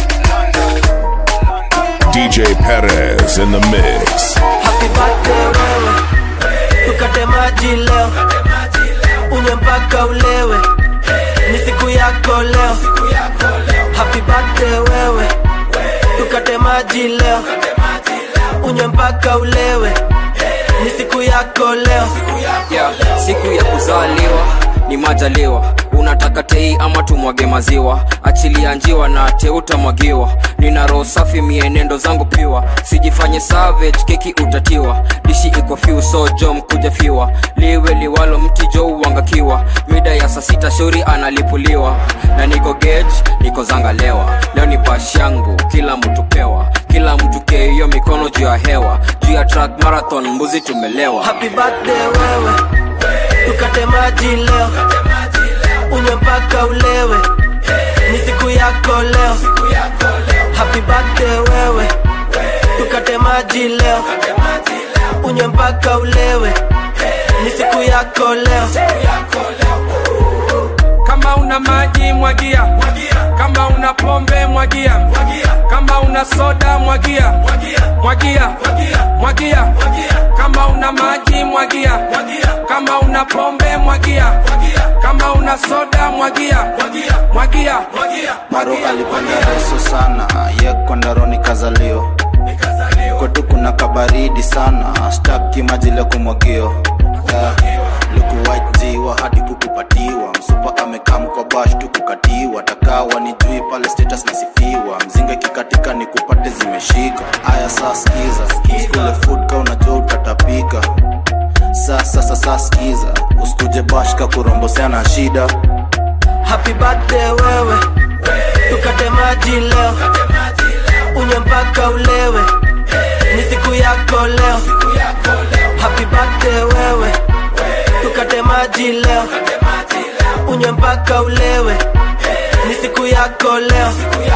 DJ Perez in the mix. Happy birthday wewe, tukate maji leo, unywe mpaka ulewe, ni siku yako leo. Happy birthday wewe, tukate maji leo, unywe mpaka ulewe ni siku yako leo yeah, siku ya kuzaliwa ni majaliwa unataka tei ama tumwage maziwa achilia njiwa na teutamwagiwa nina roho safi mienendo zangu piwa sijifanye savage keki utatiwa dishi iko fiu so jo mkuja fiwa liwe liwalo mti jo uangakiwa mida ya saa sita shauri analipuliwa na niko gage niko zangalewa leo ni bash yangu kila mtu pewa kila mtu keiyo mikono juu ya hewa juu ya track marathon mbuzi tumelewa happy birthday wewe tukate maji leo unywe mpaka ulewe ni siku yako leo happy birthday wewe tukate maji leo unywe mpaka ulewe ni siku yako leo kama una maji mwagia kama una pombe mwagia kama una soda mwagia mwagia mwagia kama una maji mwagia kama una pombe mwagia kama una soda mwagia mwagia maro alipanda reso sana ye kondaroni kazalio kwetu kuna kabaridi sana staki majile kumwagio yeah. lukuwajiwa hadi kukupatiwa msupa amekam kwa bash tu kukatiwa takawa ni jui pale status nasifiwa mzinga kikatika ni kupate zimeshika aya saa skiza skule food ka unajua utatapika sasa sasa skiza usikuje bashka kurombosea na shida happy birthday wewe tukate maji leo unywe mpaka ulewe ni siku yako leo happy birthday wewe tukate maji leo unywe mpaka ulewe ni siku yako leo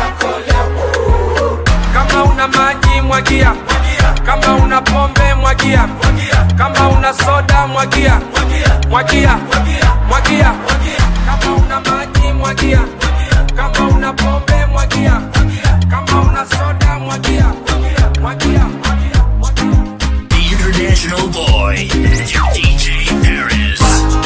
kama una maji mwagia kama una pombe mwagia kama una soda mwagia mwagia mwagia kama una maji mwagia kama una pombe mwagia kama una soda mwagia mwagia The International Boy, DJ Paris.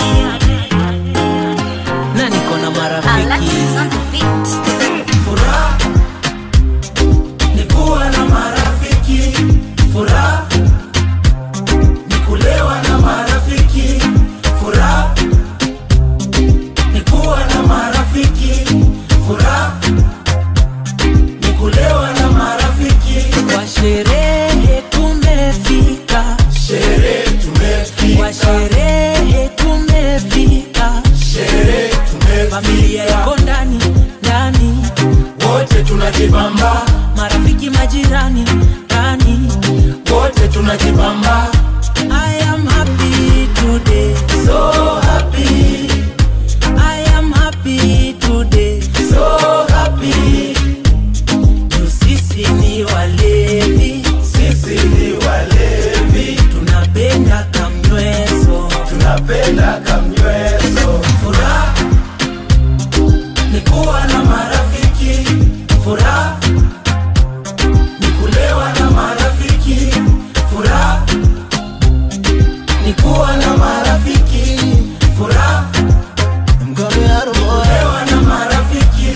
na niko na marafiki Furaha ni kuwa na marafiki, furaha ni kulewa na marafiki, furaha ni kuwa na marafiki, furaha ni kulewa na marafiki. kwa sherehe tumefika Sherehe tumefika. kwa sherehe tumefika Sherehe tumefika. familia iko ndani ndani wote tunajibamba marafiki majirani ndani wote tunajibamba I am happy today so happy I am happy today so happy Juu sisi ni walevi sisi ni walevi tunapenda kamnyweso tunapenda kamnyweso furaha ni kuwa na marafiki furaha ni kulewa na marafiki furaha ni kuwa na marafiki furaha kulewa na marafiki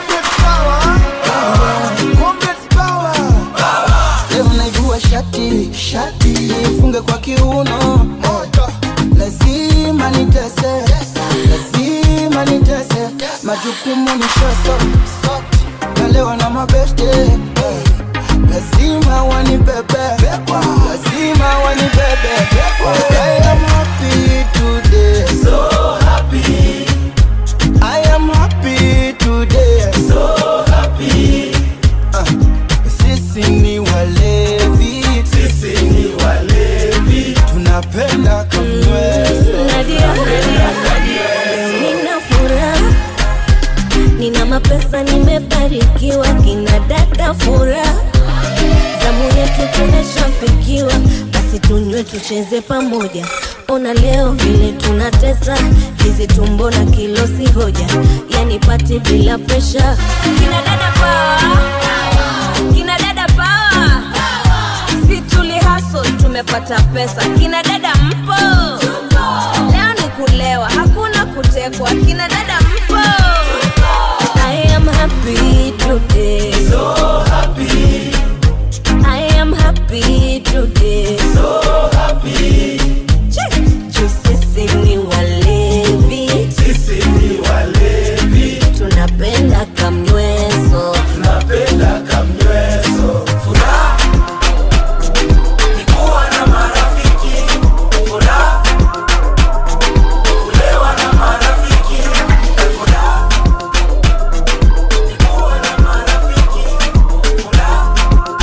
leo naivua shati shati nifunge kwa kiuno lazima nitese lazima nitese majukumu ni shoso nalewa na mabeste eh. lazima wanibebe lazima wanibebe I am happy today so happy I am happy today so happy Ah, sisi ni walevi sisi ni walevi tunapenda kamweso nina furaha nina mapesa nimebarikiwa kina dada furaha zamu yetu tumeshafikiwa basi tunywe tucheze pamoja ona leo vile tunatesa hizi tumbo na kilo si hoja yani pati bila presha kina dada pawa kina dada pawa si tuli hustle tumepata pesa kina dada mpo leo ni kulewa hakuna kutekwa kina dada mpo I am happy today so happy I am happy walevi tunapenda kamnyweso tunapenda kamnyweso furaha ni kuwa na marafiki furaha ni kulewa na marafiki furaha ni kuwa na marafiki furaha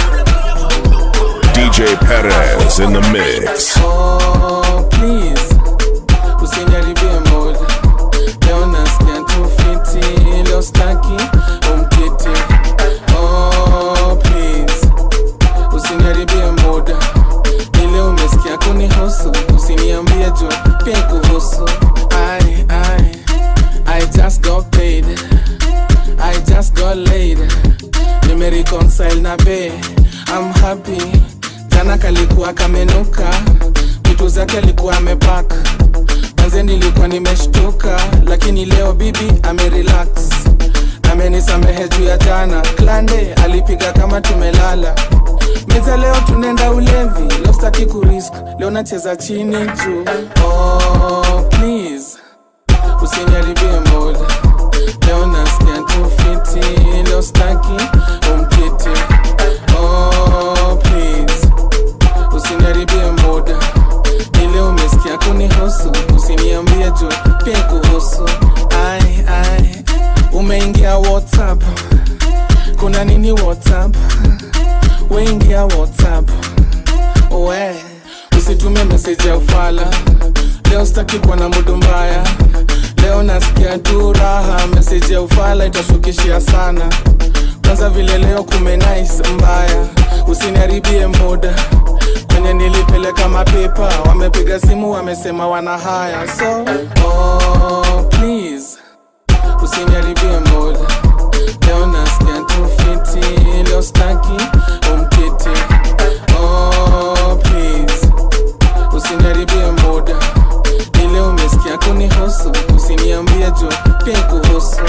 DJ Perez in the mix. Oh, please usiniharibie mood leo nasikia tu fiti leo staki umkiti oh, please usiniharibie mood ile umesikia kunihusu usiniambie juu pia kuhusu I, I, I just got paid I just got laid nimereconcile na be I'm happy jana kalikuwa kamenuka vitu zake alikuwa amepak manze nilikuwa nimeshtuka lakini leo bibi amerelax amenisamehe juu ya jana klande alipiga kama tumelala meza leo tunaenda ulevi leo staki kurisk leo nacheza chini juu oh, please usiniharibie mood leo nasikia tu fiti leo staki umkiti oh, please usiniharibie muda ile umesikia kunihusu usiniambie juu pia kuhusu ai ai umeingia whatsapp kuna nini whatsapp weingia whatsapp we usitume meseji ya ufala leo sitaki kuwa na mudu mbaya leo nasikia tu raha meseji ya ufala itashukishia sana kwanza vile leo kumenais mbaya usiniharibie muda kwenye nilipeleka mapepa wamepiga simu wamesema wana haya so oh, please usiniharibie muda leo nasikia tu fiti leo staki umkiti oh, please usiniharibie muda ile umesikia kunihusu usiniambie juu pia kuhusu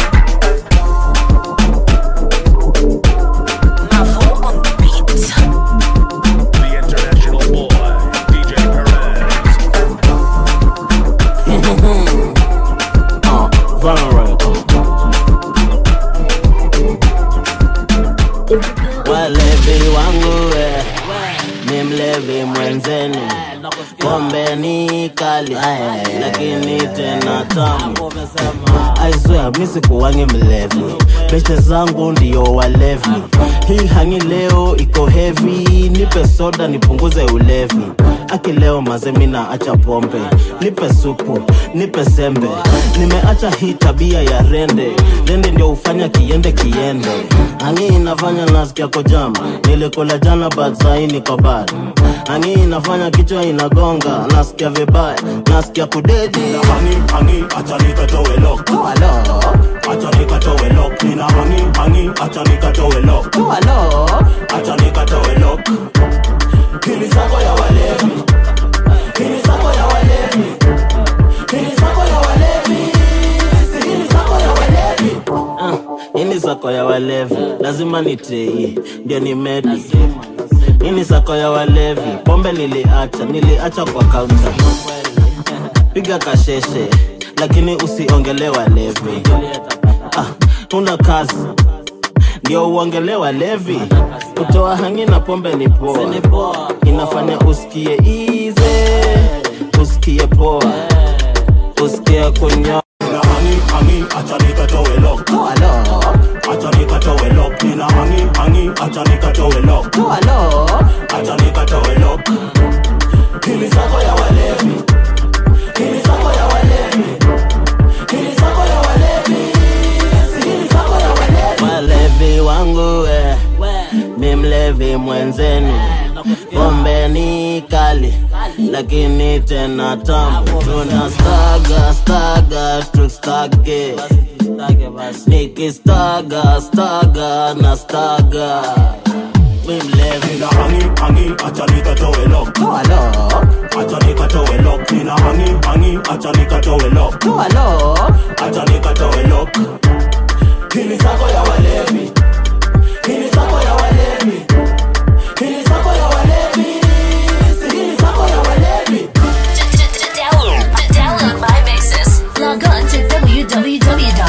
The international boy, DJ walevi wangu we ni mlevi mwenzenu pombe ni kali lakini tena tamu aiswea misikuwangi mlevi peshe zangu ndiyo walevi hii hangi leo iko hevi nipe soda nipunguze ulevi aki leo mazemina acha pombe nipe supu nipe sembe nimeacha hii tabia ya rende rende ndio hufanya kiende kiende hangi inafanya nasikia kojama nilikula jana but sahi niko bad hangi inafanya kichwa inagonga nasikia vibaya nasikia kudedi hangi hangi acha nikatoe lock acha nikatoe lock nina hangi hangi acha nikatoe lock acha nikatoe lock hili sako ya walevi hili sako ya walevi hili sako ya walevi Si hili sako ya walevi ini sako ya walevi lazima nitei ndio ni medi ini sako ya walevi pombe niliacha niliacha kwa kaunta piga kasheshe lakini usiongele walevi ah, una kazi ndio uongele walevi kutoa hangi na pombe ni poa inafanya usikie ize usikie poa usikie kunywa nina hangi hangi acha nikatoe lock acha nikatoe lock nina hangi hangi acha nikatoe lock acha nikatoe lock hili sako ya walevi hili sako ya walevi hili sako ya walevi Si hili sako ya walevi walevi wangu we mi mlevi mwenzenu pombe ni kali lakini tena tamu tuna staga staga tustage nikistaga staga na staga mi mlevi nina hangi hangi acha nikatoe lock acha nikatoe lock nina hangi hangi acha nikatoe lock acha nikatoe lock hili sako ya walevi hili sako ya walevi hili sako ya walevi Si hili sako ya walevi To download, to download my mixes, log on to www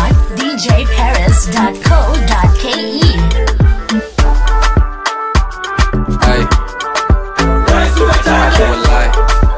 DJPerez.co.ke. Hey. Wallahi.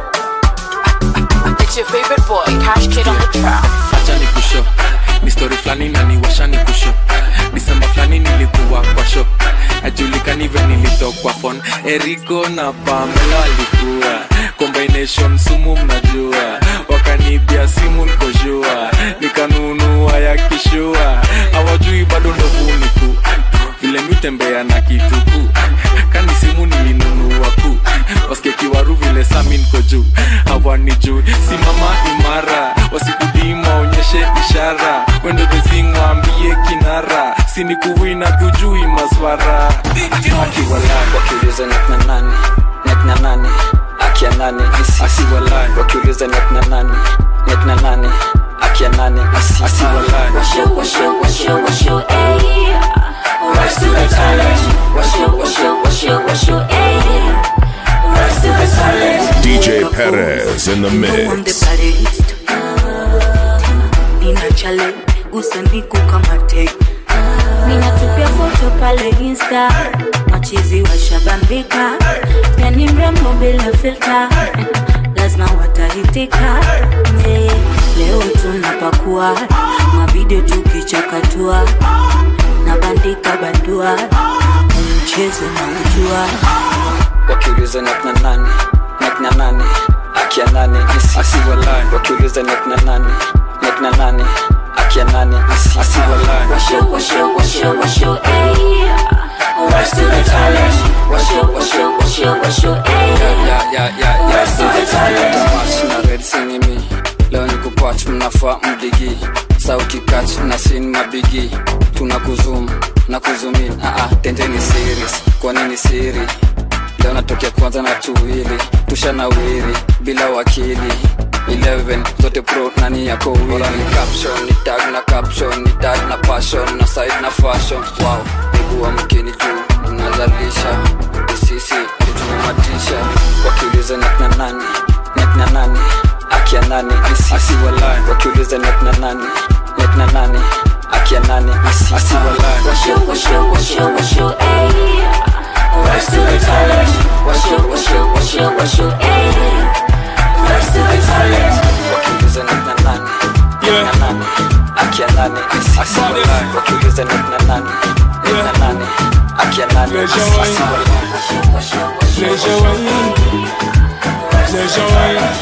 It's your favorite boy, Cash Kid on the track. acha ni kusho ni story flani na niwasha ni kusho disemba flani nilikuwa kwa sho ajulikani ve nilitokwa fon eriko na pamela walikuwa combination sumu mnajua wakanibia simu nikoshua nikanunua ya kishua hawajui bado ndovuniku vile mitembea na kituku kani simu nilinunua ku waskekiwaru vile sami niko juu hawani juu simama imara wasikudima onyeshe ishara wendo dhezingwambie kinara sinikuwina tujui maswara akiwalai wakiuliza nekna nani nekna nani akia nani isi asiwalai wakiuliza nekna nani nekna nani akia nani isi asiwalai Washo, washo, washo, washo, ayy. Rise to the challenge. Washo, washo, washo, washo, ayy. Rise to the challenge. DJ Perez in the I'm the mix. baddest. Tena nina chale usaniku kama tek Ninatupia foto pale Insta. machizi washabambika Pia ni mrembo bila filter. lazima watahitika yeah. leo tunapakua mavide tukichakatua na bandika bandua mchezo na ujua wakiuliza nekna nani nekna nani akia nani isi asiwalai wakiuliza nekna nani nekna nani akia nani isi asiwalai Washo, washo, washo, washo, ayy. Rise to the challenge. Washo, washo, washo, washo, ayy. ya ya ya ya Rise to the challenge. Tamas na red sinimi leo ni kupach mnafaa mdigi sauti kach na sin mabigi tuna kuzum na kuzumin aa tendeni series kwa nini siri leo natokea kwanza na tuwili tushanawiri bila wakili 11 zote pro nani yako wili ni caption ni tag na caption ni tag na passion na side na fashion wow miguu wa mkini juu nazalisha sisi nitumatisha wakiuliza nekna nani nekna nani akia nani isi asiwalai wakiuliza nekna nani nekna nani akia nani isi asiwalai Washo, washo, washo, washo, ayy. Rise to the challenge. Washo, washo, washo, washo, ayy. Rise to the challenge. wakiuliza nekna nani nekna nani akia nani isi asiwalai wakiuliza nekna nani nekna nani akia nani isi asiwalai Pleasure wine, pleasure wine,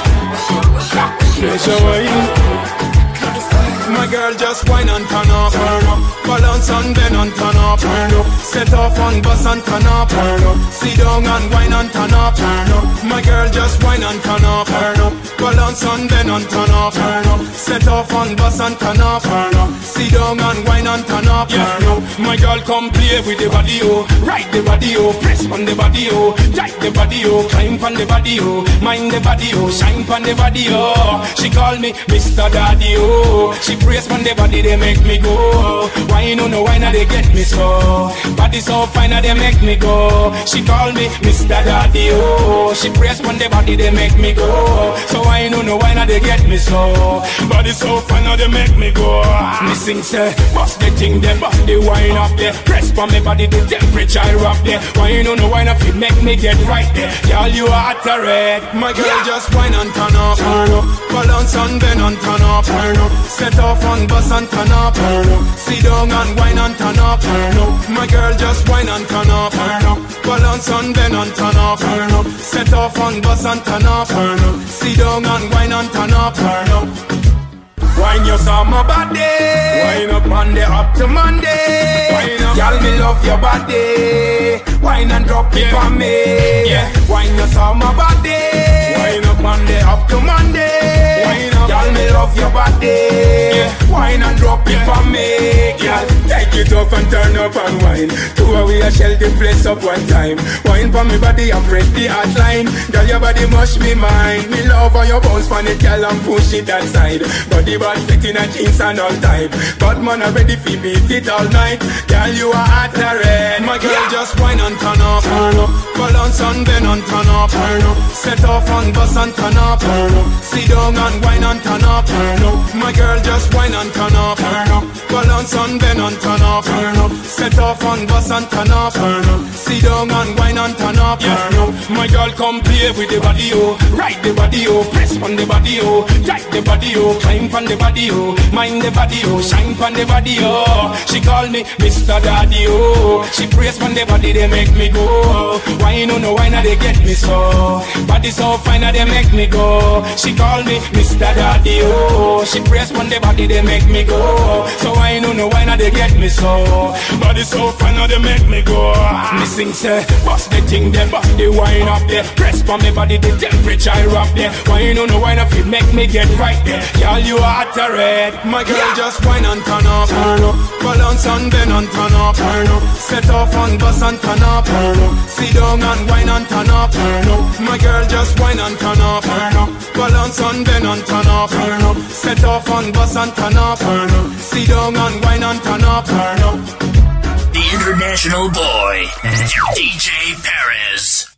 pleasure wine. My girl just wine and turn up, turn up. Balance and bend and turn up, turn up. Set off and bust and turn up, turn up. Sit down and wine and turn up, turn up. My girl just wine and turn up, turn up. Balance and bend and turn up, turn up. Set off and bust and turn up, turn up. Sit down and wine and turn up, turn up. My girl come play with the body, oh. Ride the body, oh. Press on the body, oh. Tight the body, oh. Climb on the body, oh. Mind the body, oh. Shine on the body, oh. She call me Mr. Daddy, oh. She praise on the body, they make me go. Why no no why not they get me so? Body so fine, now they make me go. She call me Mr. Daddy, oh. She praise on the body, they make me go. So why no no why not they get me so? Body so fine, now they make me go. Me sing say, bust the thing there, bust the wine up there. Press on me body, the temperature up there. Why no no why not fit make me get right there? Girl, you are at a red. My girl just wine and turn up, turn up. Balance and bend and turn up, turn up. Set off and bust and turn up, turn up. Sit down and wine and turn up, turn up. My girl just wine and turn up, turn up. Balance and bend and turn up, turn up. Set off and bust and turn up, turn up. Sit down and wine and turn up, turn up. Wine your summer body Wine up Monday up to Monday Wine up Girl me love your body Wine and drop it on me yeah. Wine your summer body Wine up Monday up to Monday Wine up Girl me love your body yeah. Wine and drop it on me Girl take it off and turn up and wine Two away I shell the place up one time Wine for me body and press the outline Girl your body must be mine Me love how your bounce on it girl and push it that side Body bad fit in a jeans and all type But man I ready fi beat it all night Girl you are at the red My girl just wine and turn up Turn up Balance and bend and turn up Turn up Set off and bust and turn up Turn up Sit down and wine and turn up Turn up My girl just wine and turn up Turn up Balance Balance and bend and turn up, turn up. Set off and bust and turn up, turn up. Sit down and wine and turn up, turn up. My girl come play with the body, oh. Ride the body, oh. Press on the body, oh. Tight the body, oh. Climb on the body, oh. Mind the body, oh. Shine on the body, oh. She call me Mr. Daddy, oh. She praise on the body, they make me go. Why no no why not they get me so? Body so fine, now they make me go. She call me Mr. Daddy, oh. She praise on the body, they make me go. So why no no why not they get me so? Body so fine, now they make me go. Me sing say, bust the thing there, bust the wine up there. Press on me body, the temperature up there. Why no no why not fit make me get right there? Girl, you are the red. My girl just wine and turn up, turn up. Balance and bend and turn up, turn up. Set off and bust and turn up, turn up. Sit down and wine and turn up, turn up. My girl just wine and turn up, turn up. Balance and bend and turn up, turn up. Set off and bust and turn up, turn up. Sit down and wine and turn up, turn up. The international boy, DJ Perez.